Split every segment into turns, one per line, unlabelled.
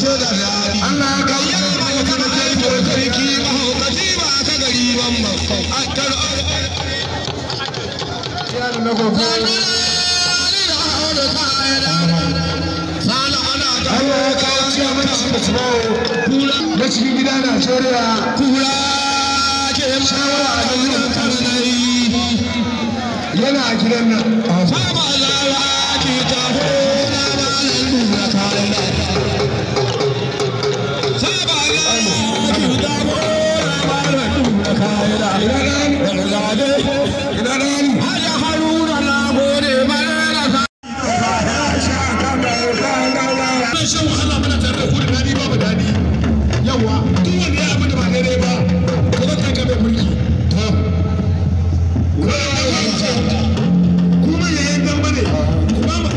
so da daɗi
Allah ya kawo
yau ba ka kana kai ko sarki mahaukaci ba ka gari ban ba a tar
yaro na gobe
sana ana ga
Allah ya kawo ciya mana shi da tunawo na cikin gida Najeriya
kura ke shawara a kan kanai
yana a gidan nan
Sama lawa ke taho na malam lura kayan Sama lawa ke taho na malam lura kayan Gargade,
ina nan
Haja Haruna na gode mana sa.
Ana shan wahala mana tare da ku da daɗi babu daɗi yawa duk wanda ya abin da ba daidai ba ko zan kai mai mulki kuma yayin gamba ne kuma ma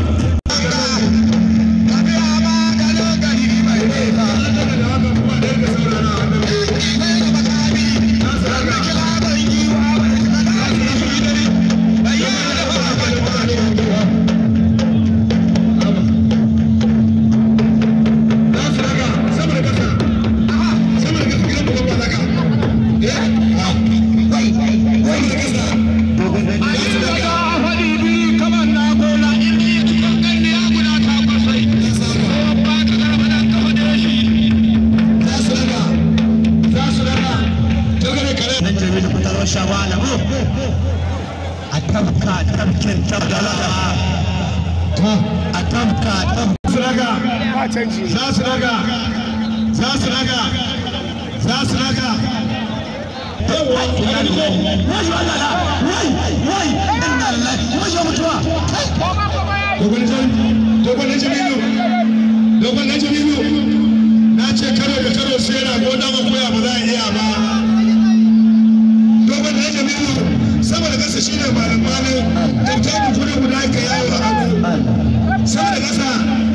A tabka tabkin tabdala a tabka tabka
su raga za su raga za su raga za su raga dogon na jamilu dogon na jamilu na ce karo da karo sai rago dan akuya ba za a iya ba dogon na jamilu sama da kasa shine malam malam dabta mu kudi guda ka yawo a abu sama da kasa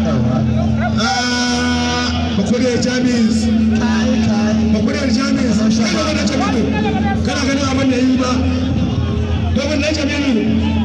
bakure jamis bakure jamis kana ganin jamilu kana ganin abin da yi ba dogon na jamilu